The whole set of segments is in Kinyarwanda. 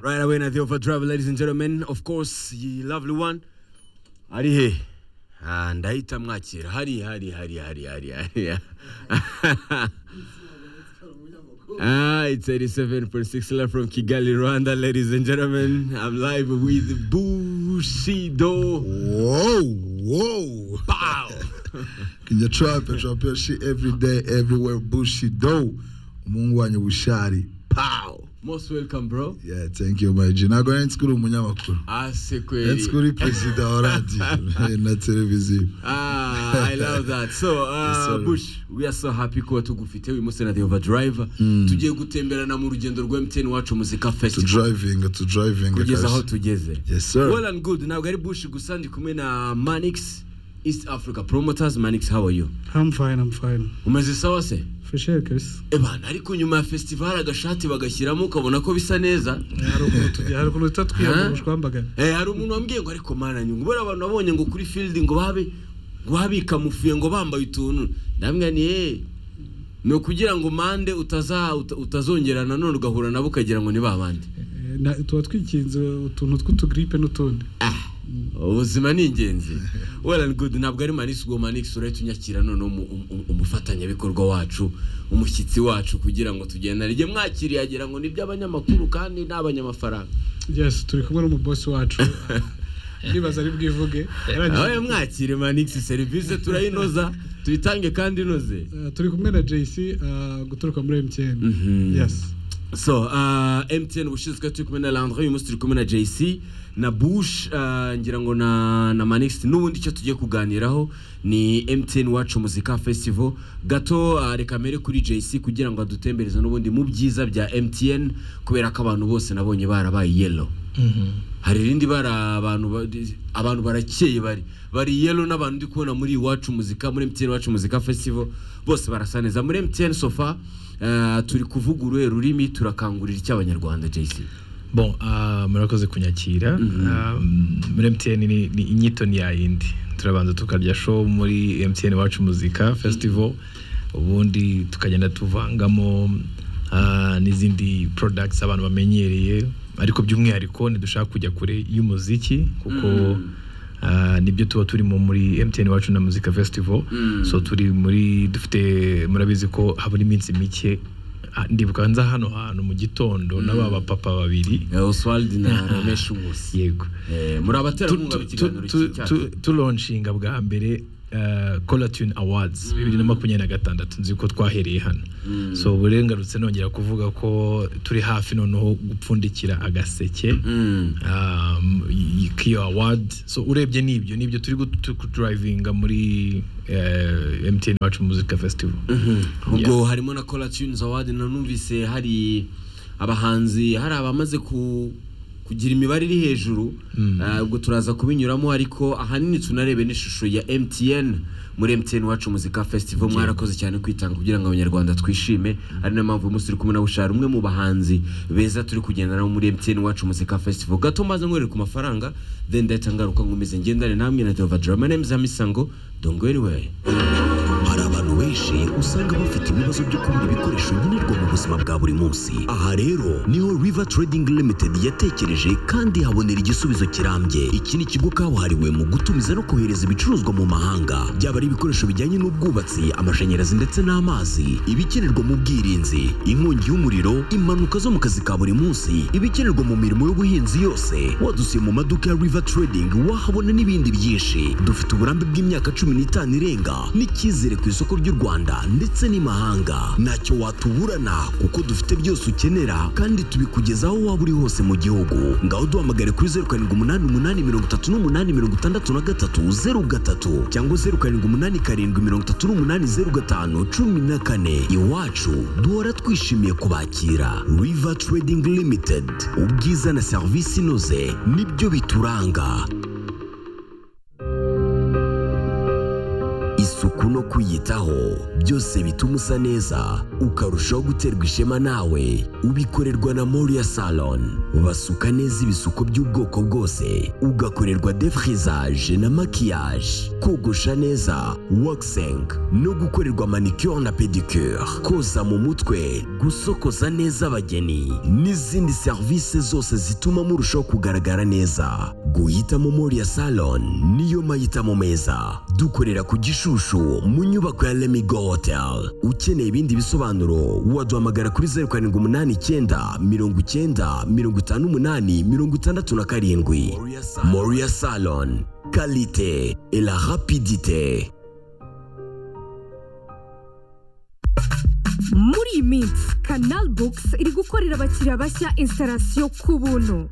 Right away, Nathio for travel, ladies and gentlemen. Of course, ye lovely one. Ari he. Ah, ndahita mwakira. Hari, hari, hari, hari, hari, hari. Ah, it's 87.6 live from Kigali, Rwanda, ladies and gentlemen. I'm live with Bushido. Whoa, whoa. Pow! In your trap and trap your shit every day, everywhere, Bushido. Mungu wanyu bushari. Pow. Most welcome, bro. Yeah, thank you, my G. Ntabwo nari nzi ko uri umunyamakuru. Ase Nari nzi ko kweli. uri perezida wa radiyo na televiziyo. Ah, I love that. So, Yes, uh, sir. Bush, we are so happy kuba tugufite uyu munsi na The Overdrive. Tugiye gutemberana mu rugendo rwa MTN wacu Muzika To Festival. driving, to driving. Kugeza aho guys. tugeze. Yes, sir. Well and good. Ntabwo ari Bush gusa ndi kumwe na Manix East Africa Promoters. Manix, how are you? I'm fine, I'm fine. Umeze sawa se? For sure, Chris. Ebana, ariko nyuma ya festival agashati bagashyiramo ukabona ko bisa neza. Hari ukuntu tu- hari ukuntu duhita twiyambura ubushwambagara. Eh, hari umuntu wambwiye ngo ariko mana nyungu bora abantu nabonye ngo kuri field ngo babe ngo babikamufuye ngo bambaye utuntu ndamwe ni eh ni ukugira ngo mande utaza uta- utazongera nanone ugahura nabo ukagira ngo ni ba bandi Eh, na- Tuba twikinze utuntu tw'utugiripe n'utundi. ubuzima ni ingenzi well and good ntabwo ari manix ubwo manix urahita unyakira none umu- umu- umufatanyabikorwa wacu umushyitsi wacu kugira ngo tugendane igihe mwakiriye agira ngo ni iby'abanyamakuru kandi ni abanyamafaranga Yes, turi kumwe n'umubosi wacu. Ndibaza ari bwivuge. Yarangije- aho mwakire manix serivisi turayinoza tuyitange kandi inoze Eh, Turi kumwe na JC eh, guturuka muri MTN. Mhm. Yes. So, uh, MTN ubushize turi kumwe na Landry, uyu munsi turi kumwe na JC, na Bush, uh, ngira ngo na, na Manix, n'ubundi icyo tugiye kuganiraho ni MTN Wacu Muzika Festival. Gato uh, reka mere kuri JC kugira ngo adutembereze n'ubundi mu byiza bya MTN, kubera ko abantu bose nabonye barabaye yellow. Hari irindi bara abantu ba- abantu barakeye bari bari yellow n'abantu ndi kubona muri iwacu muzika muri MTN Iwacu Muzika Festival bose barasa neza muri MTN sofa eh, turi kuvuga uruhe rurimi turakangurira icy'abanyarwanda JC Bon, ah, murakoze kunyakira Ah, muri MTN ni, ni inyito ni yayindi turabanza tukarya show muri MTN iwacu muzika festival ubundi tukagenda tuvangamo ah, n'izindi products abantu bamenyereye ariko by'umwihariko ntidushaka kujya kure y'umuziki kuko Mhm. ah, nibyo tuba turimo muri MTN iwacu na muzika festival Mhm. so turi muri dufite murabizi ko habura iminsi mike Ah, ndibuka nza hano hantu mu gitondo na ba bapapa babiri Eh, Oswald na Ramesh Nkusi yego Eh, muri abaterankunga Tu- b'ikiganiro tu- cy'iki tu- cyacu tu- tulonshinga bwa mbere eh, Colatune Awards bibiri na makumyabiri na gatandatu nzi ko twahereye hano so burengarutse nongera kuvuga ko turi hafi noneho gupfundikira agaseke Mm. um, y- y- Kiyo Award so urebye nibyo nibyo turi guturayivinga muri eh, MTN Iwacu Music Festival ubwo harimo na Cola Tunes Award na numvise hari abahanzi hari abamaze ku kugira imibare iri hejuru Ah, ubwo turaza kubinyuramo ariko ahanini tunarebe n'ishusho ya MTN muri MTN wacu muzika festival mwarakoze cyane kwitanga kugira ngo abanyarwanda twishime ari nayo mpamvu uyu munsi turi kumwe na Bushara umwe mu bahanzi beza turi kugendana nabo muri MTN wacu muzika festival gato maze nkwereka ku mafaranga then ndahita ngaruka nkomeze ngendane namwe na Deva Drama my name is Amisango don't go anywhere Hari abantu benshi usanga bafite ibibazo byo kubura ibikoresho nkenerwa mu buzima bwa buri munsi. Aha rero niho River Trading Limited yatekereje kandi habonera igisubizo kirambye. Iki ni ikigo kabuhariwe mu gutumiza no kohereza ibicuruzwa mu mahanga, byaba ari ibikoresho bijyanye n'ubwubatsi, amashanyarazi ndetse n'amazi, ibikenerwa mu bwirinzi, inkongi y'umuriro, impanuka zo mu kazi ka buri munsi, ibikenerwa mu mirimo y'ubuhinzi yose. Wadusiye mu maduka ya River Trading wahabona n'ibindi byinshi. Dufite uburambe bw'imyaka cumi n'itanu irenga n'icyizere ku isoko ry'u Rwanda ndetse n'imahanga. Ntacyo watuburana kuko dufite byose ukenera kandi tubikugezaho waba uri hose mu gihugu. Ngaho duhamagare kuri zeru karindwi umunani umunani mirongo itatu n'umunani mirongo itandatu na gatatu zeru gatatu cyangwa zeru karindwi umunani karindwi mirongo itatu n'umunani zeru gatanu cumi na kane. Iwacu duhora twishimiye kubakira. River Trading Limited ubwiza na serivisi inoze nibyo bituranga. isuku no kuyitaho byose bituma usa neza ukarushaho guterwa ishema nawe ubikorerwa na Moria Salon basuka neza ibisuko by'ubwoko bwose ugakorerwa defrisage na maquillage kogosha neza waxing no gukorerwa manicure na pedicure koza mu mutwe gusokoza neza abageni n'izindi serivisi zose zituma murushaho kugaragara neza guhitamo Moria Salon niyo mahitamo meza dukorera ku Gishushu mu nyubako ya Lemigo Hotel ukeneye ibindi bisobanuro waduhamagara kuri zeru karindwi umunani icyenda mirongo icyenda mirongo itanu umunani mirongo itandatu na karindwi Moria Salon qualité et la rapidité muri iyi minsi kanal bukisi iri gukorera abakiriya bashya instalasiyo ku buntu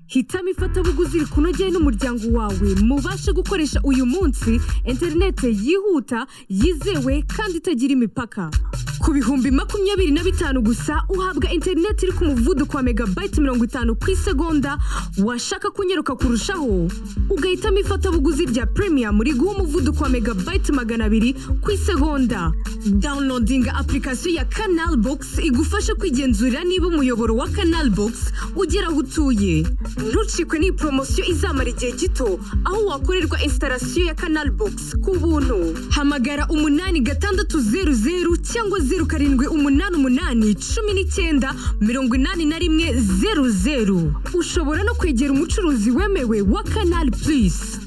hitamo ifatabuguzi rikunogeye n'umuryango wawe mubashe gukoresha uyu munsi interinete yihuta yizewe kandi itagira imipaka ku bihumbi makumyabiri na bitanu gusa uhabwa interinete iri ku muvuduko wa megabayiti mirongo itanu ku isegonda washaka kunyaruka kurushaho ugahitamo ifatabuguzi rya premium riguha umuvuduko wa megabayiti magana abiri ku isegonda downloadinga apurikasiyo ya kanal bogisi igufasha kwigenzurira niba umuyoboro wa kanal bogisi ugera aho utuye ntucikwe n'iyi poromosiyo izamara igihe gito aho wakorerwa instalasiyo ya kanal bogisi ku buntu hamagara umunani gatandatu zeru zeru cyangwa zeru karindwi umunani umunani cumi n'icyenda mirongo inani na rimwe zeru zeru ushobora no kwegera umucuruzi wemewe wa kanal purisi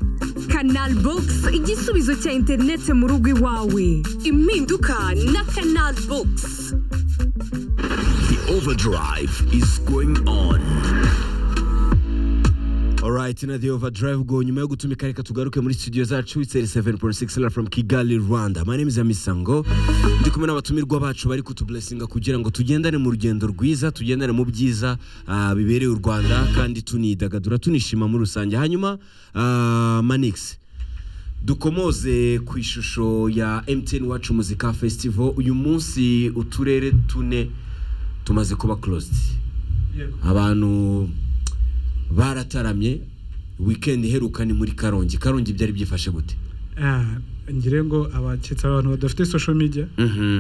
kanal bogisi igisubizo cya interinete mu rugo iwawe impinduka na kanal bogisi the overdrive is going on Alright, na the overdrive go nyuma yo gutumika reka tugaruke muri studio zacu it's 7.6 live from Kigali, Rwanda. My name is Amisango. Ndi kumwe n'abatumirwa bacu bari kutublessinga kugira ngo tugendane mu rugendo rwiza, tugendane mu byiza ah, bibereye u Rwanda kandi tunidagadura tunishima muri rusange. Hanyuma ah, Manix dukomoze ku ishusho ya MTN Wacu Muzika Festival uyu munsi uturere tune tumaze kuba closed abantu barataramye weekend iheruka ni muri karongi karongi byari byifashe gute Ah, ngire ngo abaketse abantu badafite social media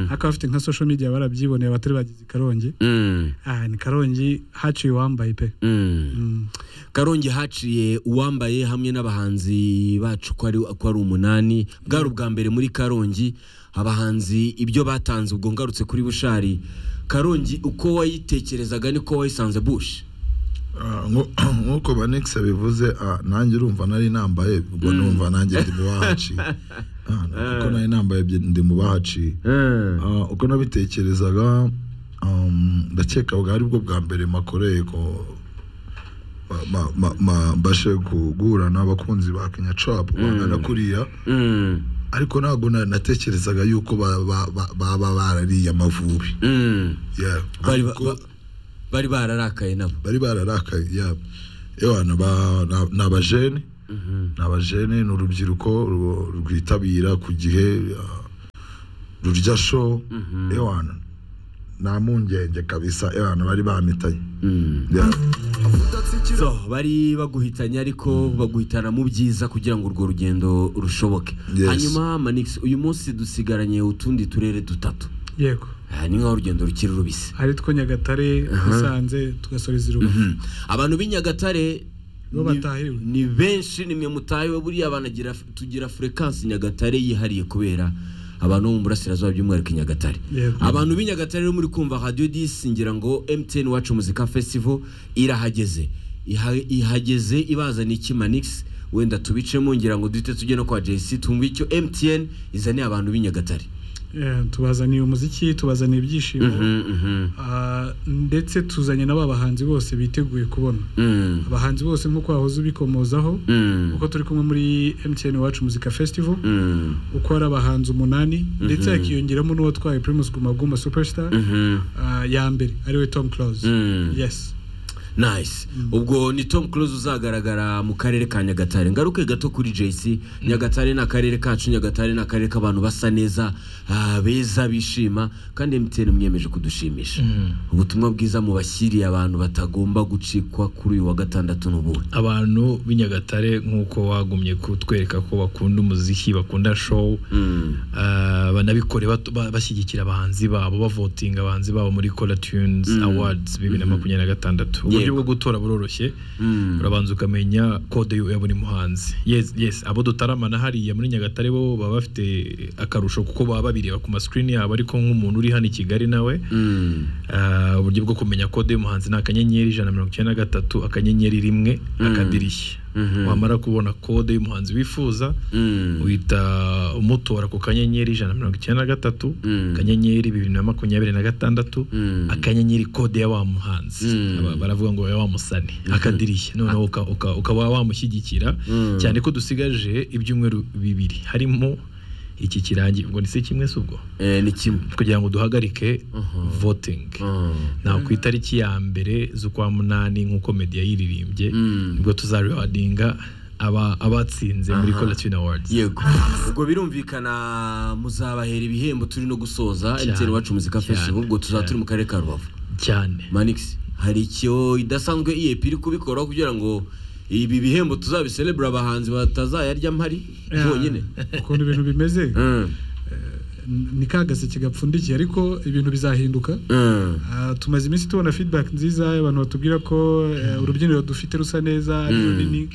ariko abafite nka social media barabyiboneye abatari bagize i karongi Mm, ah, ni karongi haciye uwambaye pe mm. Mm. karongi haciye uwambaye hamwe n'abahanzi bacu ko ari ko ari umunani bwari ubwa mbere muri karongi abahanzi ibyo batanze ubwo ngarutse kuri bushari karongi uko wayitekerezaga niko wayisanze bush Ah, nko- nk'uko banix abivuze ah, nanjye urumva nari nambaye ubwo numva nanjye ndi mu bahaciye Ah, kuko nari nambaye bye- ndi mu bahaciye Ah, uko nabitekerezaga um, ndakeka bwari bwo bwa mbere makoreye ko ba- ba- ba- ba- mbashe guhura n'abakunzi ba kenya cap bangana kuriya Mm, ariko ntabwo na- natekerezaga yuko ba- ba- ba- baba barariye amavubi mm. Yeah. bari ba- Ariko- ba- bari bararakaye nabo bari bararakaye yabo ewa ni aba- ni- ni abajene ni abajene ni urubyiruko ru- rwitabira ku gihe ah, rurya sho ewa nta mpungenge kabisa ewa bari bamitanye Yeah. so bari baguhitanye ariko baguhitana mu byiza kugira ngo urwo rugendo rushoboke Yes. hanyuma manix uyu munsi dusigaranye utundi turere dutatu yego Aha, ni nk'aho urugendo rukiri rubisi ari two nyagatare musanze tugasoreza i rubavu Hmm. abantu b'i nyagatare Bo ni- batahiriwe. ni benshi nimwe mutahiwe buriya banagira tugira furekansI nyagatare yihariye kubera abantu bo mu burasirazuba by'umwihariko i nyagatare Yego. abantu b'i nyagatare rero muri kumva radiyo disi ngira ngo emutiyeni wacu muzika festival irahageze Iha- ihageze ibazaniye iki manix wenda tubicemo ngira ngo duhite tujye no kwa jesi tumve icyo emutiyeni izaniye abantu b'i nyagatare Eh, tubazaniye umuziki tubazaniye ibyishimo Ah, ndetse tuzanye n'aba bahanzi bose biteguye kubona Mm, abahanzi bose nk'uko wahoze ubikomozaho mm, uko turi kumwe muri mtn iwacu muzika festival mm, uko hari abahanzi umunani ndetse hakiyongeramo n'uwatwaye primus guma guma superstar mhm, ah, ya mbere ariwe tom close mm. yes nice ubwo ni tom close uzagaragara mu karere ka nyagatare ngaruke gato kuri jc nyagatare ni akarere kacu nyagatare ni akarere k'abantu basa neza ah, beza bishima kandi mtn mwiyemeje kudushimisha ubutumwa bwiza mubashyiriye abantu batagomba gucikwa kuri uyu wa gatandatu n'ubundi abantu b'inyagatare nk'uko wagumye kutwereka ko bakunda umuziki bakunda show ah, banabikore batu- ba- bashyigikira abahanzi babo bavotinga abahanzi babo muri cola tunes awards bibiri na makumyabiri na gatandatu uburyo Yego. bwo gutora buroroshye urabanza ukamenya kode ya buri muhanzi yes yes abo dutaramana hariya muri nyagatare bo baba bafite akarusho kuko baba babireba ku masikini yabo ariko nk'umuntu uri hano i kigali nawe Mm. Ah, uburyo bwo kumenya kode y'umuhanzi ni akanyenyeri ijana na mirongo icyenda na gatatu akanyenyeri rimwe akadirishya wamara kubona kode y'umuhanzi wifuza Mm. uhita umutora ku kanyenyeri ijana na mirongo icyenda na gatatu Mm. akanyenyeri bibiri na makumyabiri na gatandatu Mm. akanyenyeri kode ya wa muhanzi Mm. Aba- baravuga ngo ya wa musani akadirishya noneho uka- uka- ukaba wamushyigikira cyane ko dusigaje ibyumweru bibiri harimo iki kirangiye ubwo ni se kimwe si ubwo Eh, ni kimwe kugira ngo duhagarike voting na ku itariki ya mbere z'ukwa munani nk'uko media yiririmbye nibwo tuzarewadinga aba abatsinze muri Colatine Awards yego ubwo birumvikana muzabahera ibihembo turi no gusoza Cyane, mtn wacu muzika cyane, festival ubwo tuzaba cyane. turi mu karere ka rubavu cyane manix hari icyo idasanzwe iyep iri kubikoraho kugira ngo ibi bihembo tuzabiselebure abahanzi batazayarya mpari bonyine ukuntu ibintu bimeze Mm, ni ka gaseke gapfundikiye ariko ibintu bizahinduka mm, Ah, tumaze iminsi tubona feedback nziza abantu batubwira ko eh, urubyiniro dufite rusa neza ari runini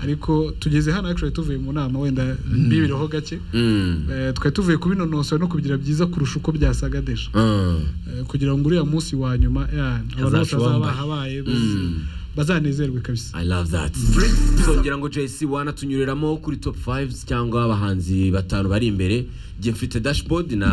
ariko tugeze hano actually tuvuye mu nama wenda bibireho gake mm, Eh, twari tuvuye kubinonosora no kubigira byiza kurusha uko byasaga deje mm. Eh, kugira ngo uriya munsi wa nyuma yeah, abantu bose Azaca bazaba wambaye. habaye baz- bazanezerwe kabisa I love that tuzongera ngo JC wanatunyuriramo kuri top 5 cyangwa abahanzi batanu bari imbere njye mfite dashboard na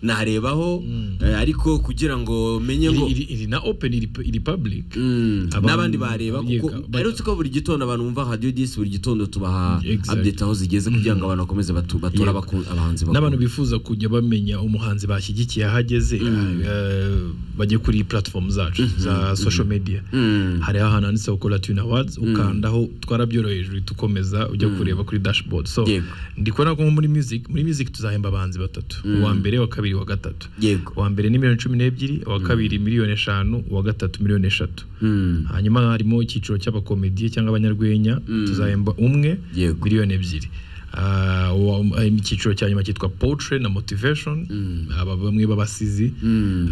narebaho eh, ariko kugira ngo menye ngo iri, iri, iri na open iri, iri public Mm, Abantu- n'abandi bareba kuko yega, ba- arutse ko buri gitondo abantu bumva radio disi buri gitondo tubaha Exactly. update aho zigeze kugira ngo abantu bakomeze batu- batore Yego. abaku- abahanzi n'abantu bakunda. bifuza kujya bamenya umuhanzi bashyigikiye aho ageze eh, bajye kuri platform zacu za social media Mm. hariho ahantu handitseho Colatine Awards ukandaho twarabyoroheje uhita ukomeza ujya kureba kuri dashboard so Yego. ndi kubona ko nko muri music muri music tuzahemba abahanzi batatu uwa mbere wa kabiri wa gatatu Yego. uwa mbere ni miliyoni cumi n'ebyiri uwa kabiri miliyoni eshanu uwa gatatu miliyoni eshatu Mm. hanyuma harimo icyiciro cy'abakomediye cyangwa abanyarwenya tuzahemba umwe Yego. miliyoni ebyiri Ah, uwa- ah, icyiciro cya nyuma cyitwa poetry na motivation aba bamwe b'abasizi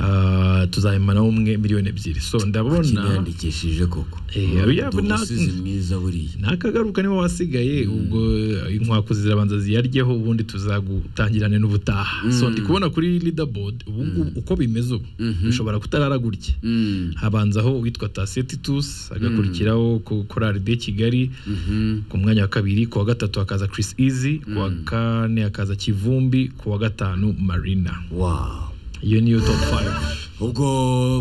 Ah, tuzahemba nawe umwe miliyoni ebyiri so ndabona Kiniyandikishije koko Eh, oya, Ndi na- umusizi mwiza buriya nakagaruka niba wasigaye ubwo inkwaku zirabanza ziyaryeho ubundi tuzagutangirane n'ubutaha so ndi kubona kuri leaderboard ubu ngubu uko bimeze ubu bishobora kutarara gutya Mm. habanzaho uwitwa tasetitus agakurikiraho ku korari de kigali ku mwanya wa kabiri ku wa gatatu hakaza chris easy ku wa kane hakaza kivumbi ku wa gatanu marina wow iyo niyo top 5 ubwo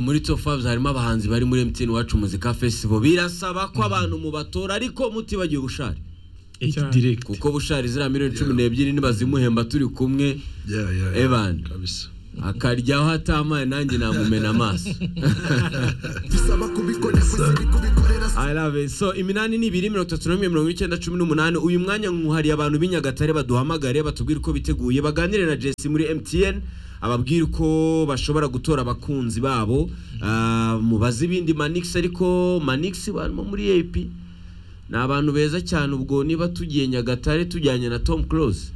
muri top 5 harimo abahanzi bari muri MTN wacu muzika festival birasaba ko abantu mubatora ariko mutibagiye ubushari Eight Cyane. direct kuko bushari ziriya miliyoni cumi n'ebyiri nibazimuhemba turi kumwe Yeah, yeah, yeah. Evan kabisa akaryaho atamaye nanjye namumena amaso I love it. so iminani ni ibiri mirongo itatu n'imwe mirongo icyenda cumi n'umunani uyu mwanya nkuhariye abantu b'inyagatare baduhamagare batubwire uko biteguye baganire na jesi muri mtn ababwire uko bashobora gutora abakunzi babo Ah, mubaze ibindi manix ariko manix barimo muri ap ni abantu beza cyane ubwo niba tugiye nyagatare tujyanye na tom close